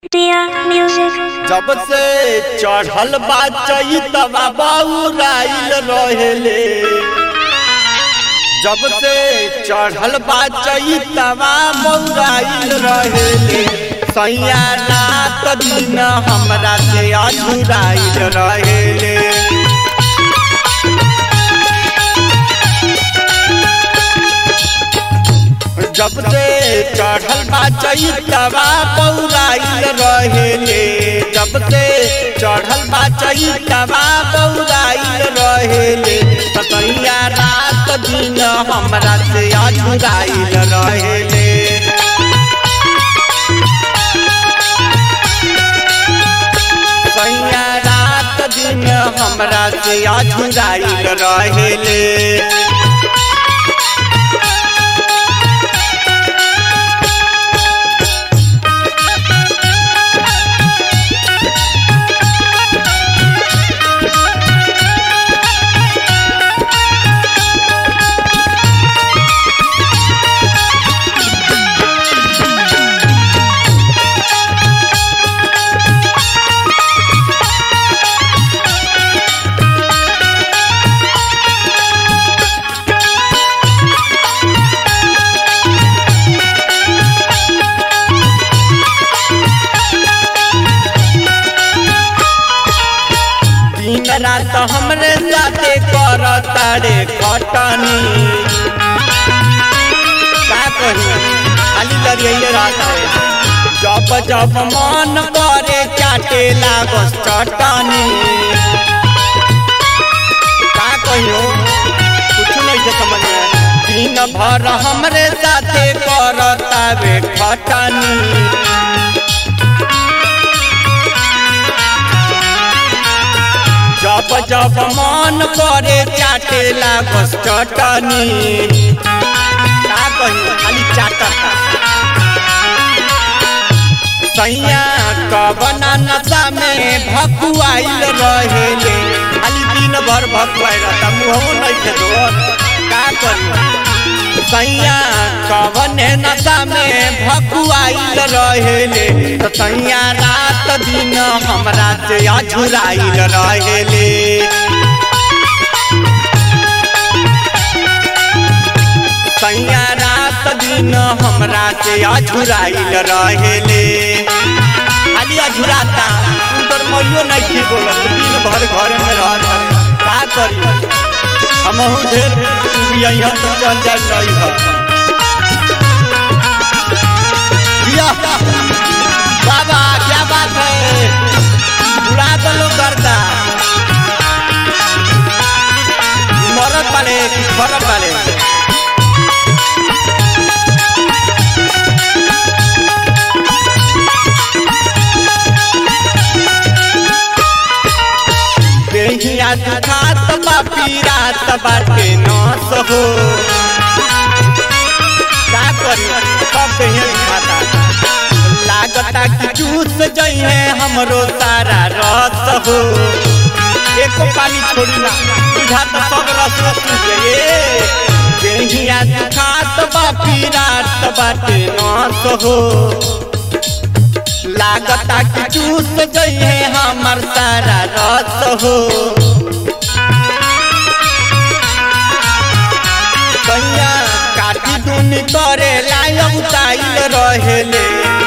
Dear music, जब से चढ़ल बा चैतवा बउराइल रहेले जब से चढ़ल बा चैतवा बउराइल रहेले सैया रात दिन हमरा से अझुराइल रहेले जब से चढ़ल बा चैतवा बउराइल रहेले जब से चढ़ल बा चैतवा बउराइल रहेले ततैया रात दिन हमरा से अझुराइल रहेले सैया रात दिन हमरा से अझुराइल रहेले दिन रात हमरे साथे कर तारे खटनी का कही खाली लड़िए रात है जब जब मन करे चाटे लागस चटनी का कहियो कुछ नहीं से समझ में आया। दिन भर हमरे साथे कर तारे खटनी जब जब मन करे चाटे लागस चटनी का कही खाली चाटता सैया कबना नशा में भकुआइल रहेले खाली दिन भर भकुआइल रहता मुँह नहीं खेदो का करी सैया कवने नशा में भकुआइल रहेले तो सैया रात दिन हमरा से अझुराइल रहेले सैया रात दिन हमरा से अझुराइल रहेले खाली अझुराता उनकर मइयो नहीं ठीक बोलत दिन भर घर में रह का करी हमहू ढेर यहाँ तो चल जाए रही है जिया, बाबा क्या बात है उड़ा दलो करता मरद वाले कि फरक वाले देहिया दुखात बा पीरात बाटे नस हो का करी सब देहिया दुखाता लागता कि चूस जइहे हमरो सारा रस हो एको पानी छोड़ी ना बुझात सब रस रस गए देहिया दुखात बा पीरात बाटे नस हो लागता कि चूस जइहे हमर सारा रस हो कैया काटी दुनी करे लायक उताइल रहेले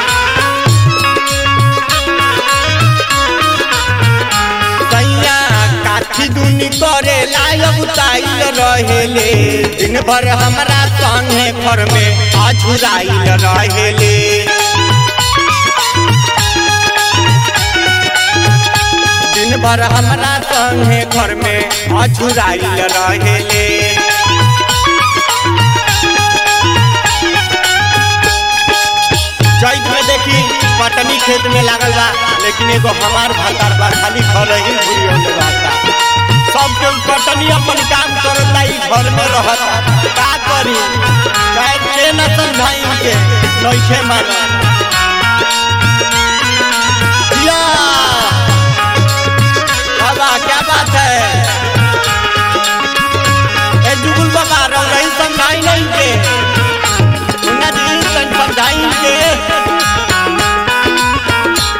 कैया काठी दुनी करे लायक उताइल रहेले दिन भर हमरा संगे घर में अझुराइल रहेले दिन भर हमरा संगे घर में अझुराइल रहेले चैत में देखी पटनी खेत में लागल बा लेकिन एगो हमार भतार बा खाली घर ही घूरी होने बाता सब केहू पटनी अपन काम करता ई घर में रहता का करी चाहे के न समझाई के नइखे माना या बाबा क्या बात है ए जुगुल बाबा रह रही समझाई नहीं के उन्ना जी तन समझाई के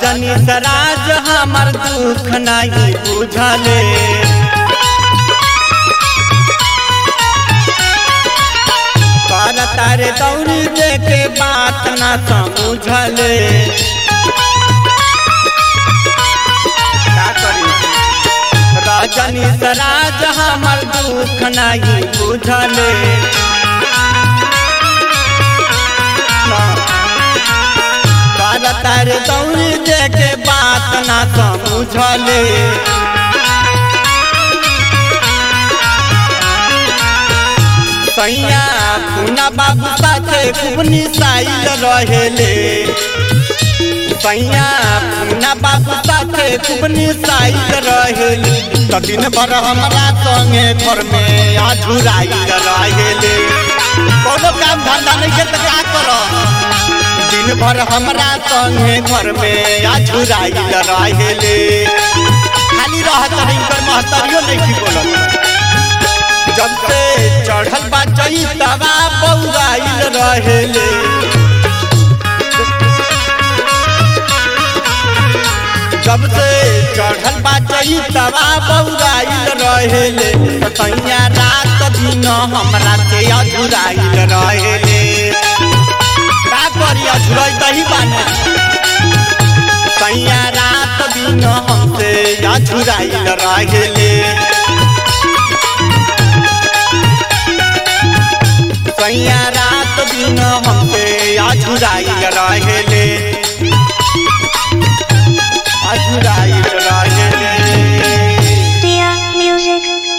रजनी सराज हमर दुख नहीं बुझले कर तारे दौड़ी देखे बात ना समझले का करी रजनी सराज हमर दुख नहीं बुझले कर तारे दौड़ी देखे बात ना समझले सैया पुना बाबू साथे खूब निसाइल रहेले सैया पुना बाबू साथे खूब निसाइल रहेले त दिन भर हमरा संगे घर में अधुराइल रहेले कोनो काम धंधा नहीं के त का कर दिन भर हमरा संगे घर में अधुराइल रहेले खाली रहत नहीं कर महतरियो नहीं की बोलत जब से चढ़ल बा चैतवा बौराइल रहेले जब से चढ़ल बा चैतवा बौराइल रहेले तैया रात दिन हमरा से अधुराइल रहेले का करी अधुराई दही बाने तैया रात दिन हमसे अधुराइल रहेले सैया रात दिन हमसे अधुराइल रहेले